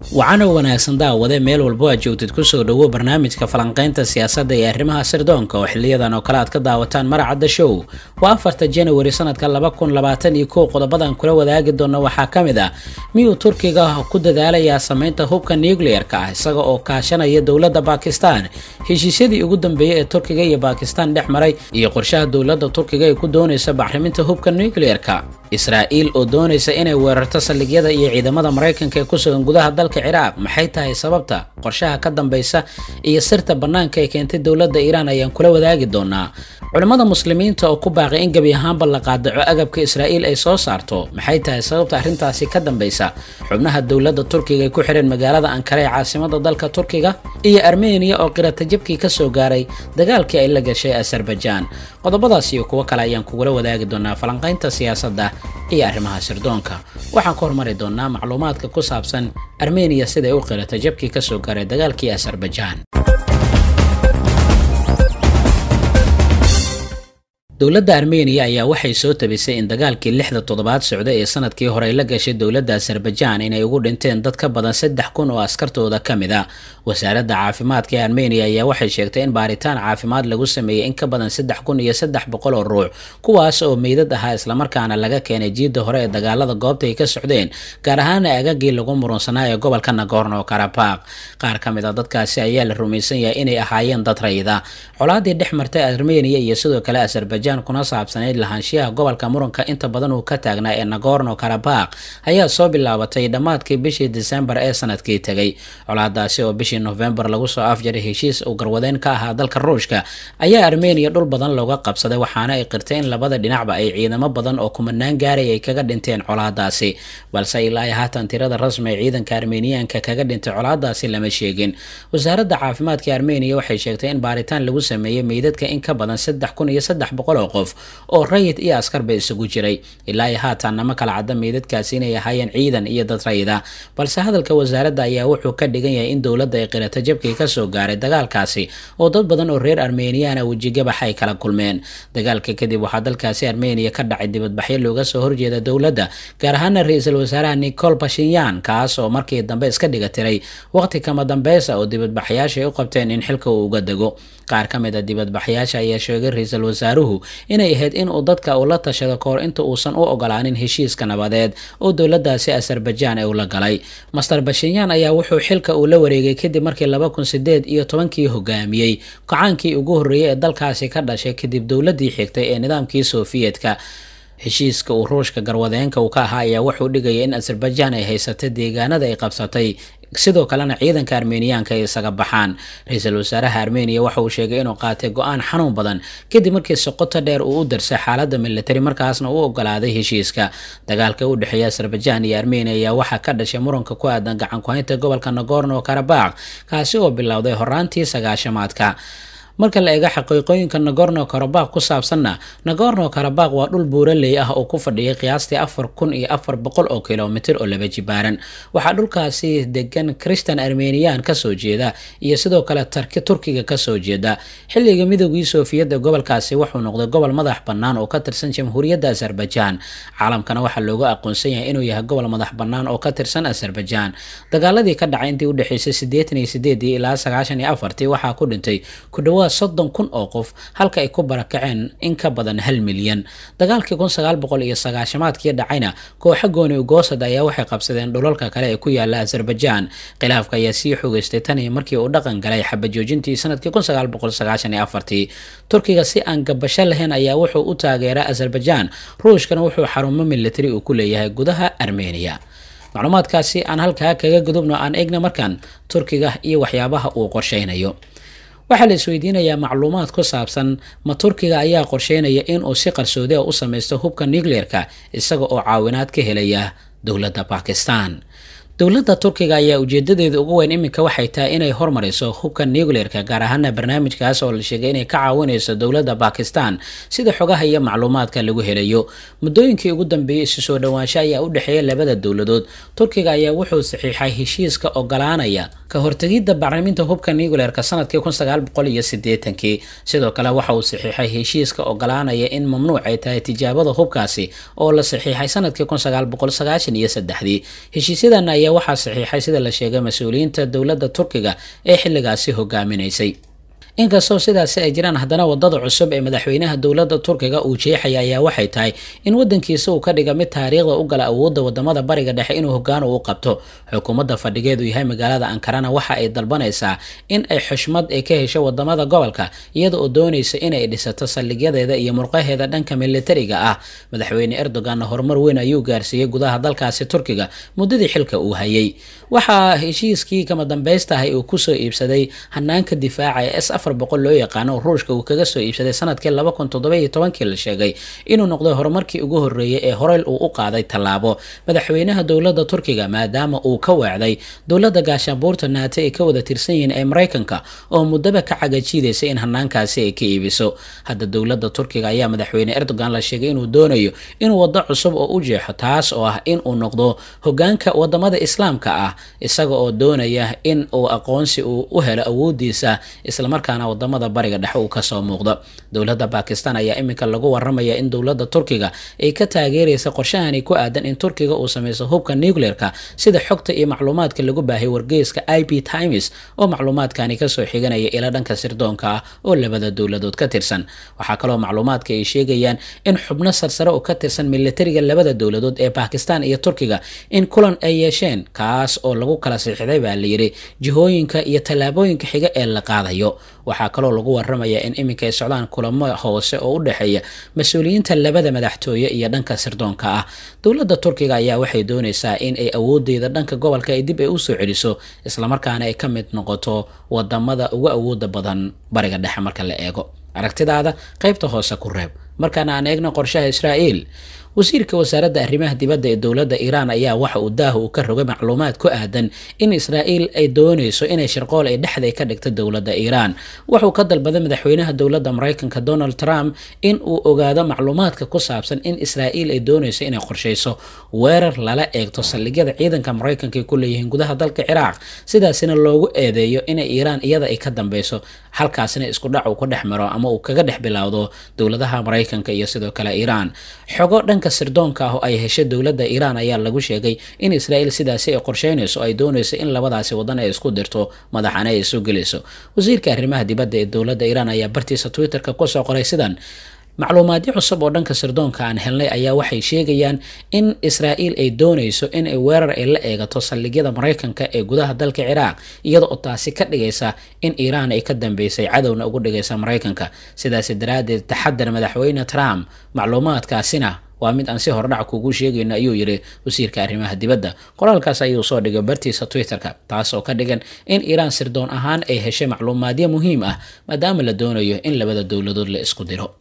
wacana wanaagsan daawade meel walbo aad joogtid kusoo dhowo barnaamijka falanqaynta siyaasadda ee arrimaha sirdoonka oo xiliyadan oo kale aad ka daawataan maracadda show waa afarta janawari sanadka laba kun labaatan iyo kow qodobadan kula wadaagi doona waxaa ka mid ah miyuu turkiga ku dadaalayaa sameynta hubka nucleer-ka ah isaga oo kaashanaya dowladda bakistan heshiisyadii ugu dambeeyey ee turkiga iyo bakistan dhex maray iyo qorshaha dowladda turkiga ay ku doonaysa bacriminta hubka nucleer-ka israa'iil oo doonaysa inay weerarto saldhigyada iyo ciidamada maraykanka ee kusugan gudaha dalka ciraaq maxay tahay sababta qorshaha ka dambeysa iyo sirta bannaanka ee keentay dowladda iiraan ayaan kula wadaagi doonaa culimmada muslimiinta oo ku baaqay in gebi ahaanba la qaadaco agabka israa'iil ay soo saarto maxay tahay sababta arrintaasi ka dambeysa xubnaha dowladda turkiga ay ku xidheen magaalada ankara ee caasimada dalka turkiga iyo armeniya oo qirata jabkii kasoo gaaray dagaalkii ay la gashay azerbajaan qodobadaas iyo kuwo kale ayaan kugula wadaagi doonaa falanqaynta siyaasadda iyo arrimaha sirdoonka waxaan ku hormari doonaa macluumaadka ku saabsan armeniya siday u qirata jabkii kasoo gaaray dagaalkii azerbajaan dowladda armeniya ayaa waxay soo tabisay in dagaalkii lixda toddobaad socda ee sanadkii hore ay la gashay dowladda azerbajaan inay ugu dhinteen dad ka badan saddex kun oo askartooda ka mid a wasaaradda caafimaadka ee armeniya ayaa waxay sheegtay in baaritaan caafimaad lagu sameeyey in ka badan saddex kun iyo saddex boqol oo ruux kuwaas oo meydad ahaa islamarkaana laga keenay jiidda hore ee dagaalada goobta ay ka socdeen gaar ahaana agagii lagu murunsanaa ee gobolka nagorno karabaq qaar ka mid a dadkaasi ayaa la rumaysan yahay inay ahaayeen dad rayida colaadii dhex martay armeniya iyo sidoo kale azerbajaan kuna saabsanayd lahaanshiyaha gobolka muranka inta badan uu ka taagnaa ee nagorno karabaq ayaa soo bilaabatay dhammaadkii bishii disembar ee sanadkii tegay colaadaasi oo bishii nofembar lagu soo afjaray heshiis uu garwadeen ka ahaa dalka ruushka ayaa armeniya dhul badan looga qabsaday waxaana ay qirtay in labada dhinacba ay ciidamo badan oo kumanaan gaaray ay kaga dhinteen colaadaasi balse ilaa ay haatan tirada rasmi ee ciidanka armeniyaanka kaga dhintay colaadaasi lama sheegin wasaaradda caafimaadka armeniya waxay sheegtay in baaritaan lagu sameeyey meydadka in ka badan saddex kun iyo saddex boqol oo qof oo rayid iyo askarba isugu jiray ilaa ay haatan nama kala cadda meydadkaasi inay ahaayeen ciidan iyo dad rayida balse hadalka wasaaradda ayaa wuxuu ka dhigan yahay in dowladda ay qirata jabkii kasoo gaaray dagaalkaasi oo dad badan oo reer armeniyaana wejigabax ay kala kulmeen dagaalka kadib waxaa dalkaasi armeniya ka dhacay dibadbaxyo looga soo horjeeda dowladda gaar ahaana ra-iisul wasaaraha nicol bashinyan kaas oo markii dambe iska dhiga tiray waqti kama dambeysa oo dibadbaxyaasha ay u qabteen in xilka uu uga dego qaar ka mid a dibadbaxyaasha ayaa sheegay ra-iisul wasaaruhu inay ahayd in uu dadka uu la tashado kahor inta uusan u ogolaanin heshiiska nabadeed oo dowladaasi azerbajaan ee ula galay master bashinyan ayaa wuxuu xilka uu la wareegay kadib markii laba kun sideed iyo tobankii hogaamiyey kacaankii ugu horreeyey ee dalkaasi ka dhashay kadib dowladdii xigtay ee nidaamkii sofiyeetka heshiiska uu ruushka garwadeenka uu ka ahaa ayaa wuxuu dhigaya in azerbajaan ay haysatay deegaanada ay qabsatay sidoo kalena ciidanka armeniyaanka ay isaga baxaan ra-iisul wasaaraha armeniya waxa uu sheegay inuu qaatay go-aan xanuun badan kadib markii soqoto dheer uu u darsay xaaladda militari markaasna u ogolaaday heshiiska dagaalka u dhexeeya azerbajaan iyo armeniya ayaa waxaa ka dhashay muranka ku aadan gacan ku-haynta gobolka nagorno karabaq kaasi oo bilowday horaantii sagaashamaadka marka la eega xaqiiqooyinka nagorno karabaq ku saabsanna nagorno karabaq waa dhul buuraley ah oo ku fadhiyay qiyaastii afar kun iyo afar boqol oo kilomitir oo laba jibaaran waxaa dhulkaasi degan christan armeniyan kasoo jeeda iyo sidoo kale tarki turkiga kasoo jeeda xilliga midoogii soofiyadda gobolkaasi wuxuu noqday gobol madax bannaan oo ka tirsan jamhuuriyadda azerbajaan caalamkana waxaa loogu aqoonsan yahay inuu yahay gobol madax bannaan oo ka tirsan azerbajaan dagaaladii ka dhacay intii udhexeysay siddeetan iyo sideedii ilaa sagaashan iyo afartii waxaa ku dhintay ku dhawaad soddon kun oo qof halka ay ku barakaceen in ka badan hal milyan dagaalkii kun sagaal boqol iyo sagaashamaadkii dhacayna kooxa gooni ugoosad ayaa waxay qabsadeen dhulalka kale ee ku yaala azerbajaan khilaafka ayaa sii xogeystay tan iyo markii uu dhaqan galay xabajoojintii sanadkii kun sagaal boqol sagaashan iyo afartii turkiga si aan gabasho lahayn ayaa wuxuu u taageeraa azerbajaan ruushkana wuxuu xarumo militari uu ku leeyahay gudaha armeniya macluumaadkaasi aan halkaa kaga gudubno aan eegna markaan turkiga iyo waxyaabaha uu qorsheynayo waxaa la isweydiinayaa macluumaad ku saabsan ma turkiga ayaa qorsheynaya inuu si qarsoodi a u sameysto hubka nucleer-ka isaga oo caawinaad ka helaya dowladda bakistan dowladda turkiga ayaa ujeedadeeda ugu weyn iminka waxay tahay inay hormariso hubka nucleer-ka gaar ahaana barnaamijkaas oo la sheegay inay ka caawinayso dowladda bakistan sida xogaha iyo macluumaadka lagu helayo muddooyinkii ugu dambeeyey isu soo dhowaansho ayaa u dhexeeya labada dowladood turkiga ayaa wuxuu saxiixay heshiiska ogolaanaya ka hortegidda bacriminta hubka nucleerka sanadkii kun sagaal boqol iyo sideetankii sidoo kale waxa uu saxiixay heshiiska ogolaanaya in mamnuuc ay tahay tijaabada hubkaasi oo la saxiixay sanadkii kun sagaal boqol sagaashan iyo saddexdii heshiisyadan ayaa waxaa saxiixay sida la sheegay mas-uuliyiinta dowladda turkiga ee xilligaasi hogaaminaysay inkastoo sidaasi ay jiraan haddana wadada cusub ee madaxweynaha dowladda turkiga uu jeexaya ayaa waxay tahay in wadankiisa uu ka dhiga mid taariikhda u gala awoodda wadamada bariga dhexe inuu hogaan u qabto xukuumadda fadhigeedu yahay magaalada ankarana waxa ay dalbanaysaa in ay xushmad ay ka hesho wadamada gobolka iyada oo doonaysa inay dhisato saldhigyadeeda iyo murqaheeda dhanka militariga ah madaxweyne erdoganna horumar weyn ayuu gaarsiiyey gudaha dalkaasi turkiga muddadii xilka uu hayay waxaa heshiiskii kama dambaystahay uu kusoo iibsaday hanaanka difaaca ee s afar boqol loo yaqaano oo ruushka uu kaga soo iibsaday sanadkii laba kun toddoba iyo tobankii la sheegay inuu noqday horumarkii ugu horreeyay ee horeyl uu u qaaday tallaabo madaxweynaha dowladda turkiga maadaama uu ka weecday dowladda gaashaanbuurta naate ay ka wada tirsan yihiin ee maraykanka oo muddaba ka cagajiidaysa in hanaankaasi ay ka iibiso hadda dowladda turkiga ayaa madaxweyne erdogan la sheegay inuu doonayo inuu waddo cusub oo u jeexo taas oo ah in uu noqdo hogaanka wadamada islaamka ah isaga oo doonaya in uu aqoonsi uu u helo awoodiisa islamarkaana wadamada bariga dhexe uu kasoo muuqdo dowladda bakistan ayaa iminka lagu waramaya in dowladda turkiga ay ka taageeraysa qorshahani ku aadan in turkiga uu sameyso hubka nucleerka sida xogta iyo macluumaadka lagu baahiyay wargeyska i b times oo macluumaadkani kasoo xiganaya ila dhanka sirdoonka ah oo labada dowladood ka tirsan waxaa kaloo macluumaadka ay sheegayaan in xubno sarsare oo ka tirsan militariga labada dowladood ee bakistan iyo turkiga in kulan ay yeesheen kaas oo lagu kala siixday baa layidhi jihooyinka iyo tallaabooyinka xiga ee la qaadayo waxaa kaloo lagu waramayaa in iminka ay socdaan kulamo hoose oo u dhexeeya mas-uuliyiinta labada madaxtooye iyo dhanka sirdoonka ah dowladda turkiga ayaa waxay doonaysaa in ay awoodeeda dhanka gobolka ay dib ay usoo celiso islamarkaana ay ka mid noqoto wadamada ugu awooda badan bariga dhexe marka la eego aragtidaada qaybta hoose ku reeb markaana aan eegno qorshaha israa'iil wasiirka wasaaradda arrimaha dibadda ee dowladda iiraan ayaa waxa uu daaha uu ka rogay macluumaad ku aadan in israa'iil ay doonayso inay shirqool ay dhexday ka dhigto dowladda iiraan wuxuu ka dalbaday madaxweynaha dowladda maraykanka donald trump in uu ogaado macluumaadka ku saabsan in israa'iil ay doonayso inay qorshayso weerar lala eegto saldhigyada ciidanka maraykanka ay ku leeyihiin gudaha dalka ciraaq sidaasina loogu eedeeyo inay iiraan iyada ay ka dambeyso halkaasina isku dhac uu ka dhex maro ama uu kaga dhex bilowdo dowladaha maraykanka iyo sidoo kale iiraan xogo dhanka sirdoonka ah oo ay heshay dowladda iiraan ayaa lagu sheegay in israa'iil sidaasi ay qorsheynayso ay doonayso in labadaasi wadan ay isku dirto madaxana ay isu gelayso wasiirka arrimaha dibadda ee dowladda iiraan ayaa bartiisa twitterka kusoo qoray sidan macluumaadyo cusub oo dhanka sirdoonka aan helnay ayaa waxay sheegayaan in israa'iil ay doonayso in ay weerar ay la eegato saldhigyada maraykanka ee gudaha dalka ciraaq iyada oo taasi ka dhigaysa in iiraan ay ka dambeysay cadowna ugu dhigaysa maraykanka sidaasi daraaddeed taxadar madaxweyne trump macluumaadkaasina waa mid aan si hordhac kugu sheegayno ayuu yidhi wasiirka arrimaha dibadda qoraalkaas ayuu soo dhigay bartiisa twitterka taas oo ka dhigan in iiraan sirdoon ahaan ay heshay macluumaadyo muhiim ah maadaama la doonayo in labada dowladood la isku diro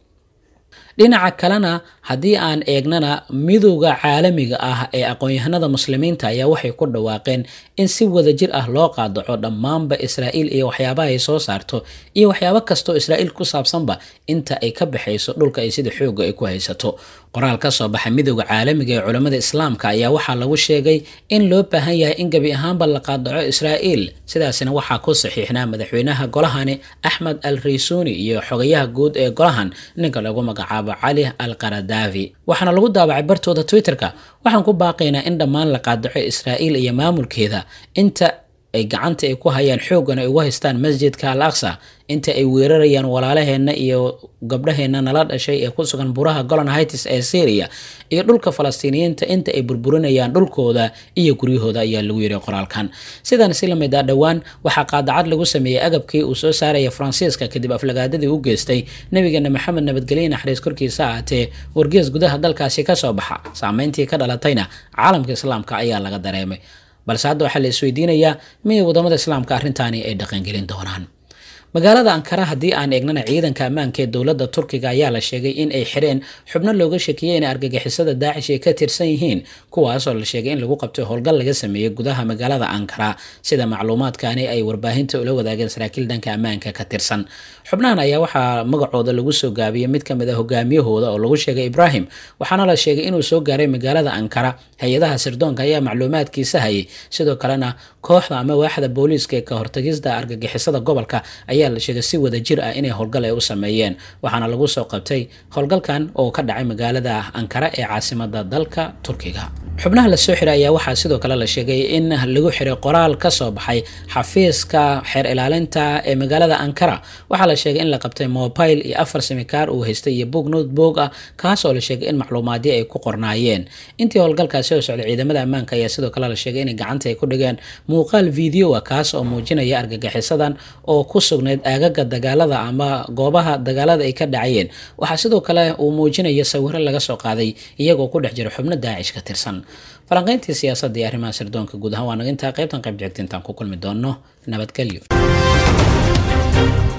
dhinaca kalena haddii aan eegnana midowda caalamiga ah ee aqoon-yahanada muslimiinta ayaa waxay ku dhawaaqeen in si wadajir ah loo qaadaco dhammaanba israa'iil iyo waxyaabaha ay soo saarto iyo waxyaabo kastoo israa'iil ku saabsanba inta ay ka baxayso dhulka ay sida xooga ay ku haysato qoraal ka soo baxay midowda caalamiga ee culammada islaamka ayaa waxaa lagu sheegay in loo baahan yahay in gebi ahaanba la qaadaco israa'iil sidaasina waxaa ku saxiixnaa madaxweynaha golahani axmed al raysuuni iyo xogayaha guud ee golahan ninka lagu magacaabo cali al qaradaafi waxaana lagu daabacay bartooda twitterka waxaan ku baaqaynaa in dhammaan la qaadaco israa'iil iyo maamulkeeda inta ay gacanta ay ku hayaan xooggan ay ugu haystaan masjidka al aqsa inta ay weerarayaan walaalaheenna iyo gabdhaheenna nala dhashay ee ku sugan buraha golan hitis ee syria iyo dhulka falastiiniyiinta inta ay burburinayaan dhulkooda iyo guryahooda ayaa lagu yiri qoraalkan sidan si lamid ah dhowaan waxaa qaadacad lagu sameeyey agabkii uu soo saaraya faransiiska kadib aflagaadadii u geystay nabigeena maxamed nabadgelye naxariis korkiisa ahaatee wargees gudaha dalkaasi kasoo baxa saameyntii ka dhalatayna caalamka islaamka ayaa laga dareemay balse hadda waxaa la isweydiinayaa miyay wadamada islaamka arrintaani ay dhaqangelin doonaan magaalada ankara haddii aan eegnana ciidanka ammaanka ee dowladda turkiga ayaa la sheegay in ay xireen xubno looga shakiyey inay argagixisada daacish ay ka tirsan yihiin kuwaasoo la sheegay in lagu qabtay howlgal laga sameeyey gudaha magaalada ankara sida macluumaadkani ay warbaahinta ula wadaageen saraakiil dhanka ammaanka ka tirsan xubnahan ayaa waxaa magacooda lagu soo gaabiyey mid ka mid a hogaamiyahooda oo lagu sheegay ibrahim waxaana la sheegay inuu soo gaaray magaalada ankara hay-adaha sirdoonka ayaa macluumaadkiisa hayay sidoo kalena kooxda ama waaxda booliiska ee ka hortagista argagixisada gobolka ayaa la sheegay si wada jir ah inay howlgal ay u sameeyeen waxaana lagu soo qabtay howlgalkan oo ka dhacay magaalada ankara ee caasimada dalka turkiga xubnaha lasoo xiray ayaa waxaa sidoo kale la sheegay in lagu xiray qoraal ka soo baxay xafiiska xeer ilaalinta ee magaalada ankara waxaa la sheegay in la qabtay mobile iyo afar simikaar uu haystay iyo boog notebook ah kaasoo la sheegay in macluumaadyo ay ku qornaayeen intii howlgalkaasi oo socday ciidamada ammaanka ayaa sidoo kale la sheegay inay gacanta ay ku dhigeen muuqaal video ah kaas oo muujinaya argagixisadan oo ku sugnayd aagaga dagaalada ama goobaha dagaalada ay ka dhacayeen waxaa sidoo kale uu muujinaya sawiro laga soo qaaday iyagoo ku dhex jira xubno daacish ka tirsan falanqayntii siyaasadda iyo arrimaha sirdoonka guud ahaan waa naga intaa qaybtan qayb jegta intaan ku kulmi doonno nabadgelyo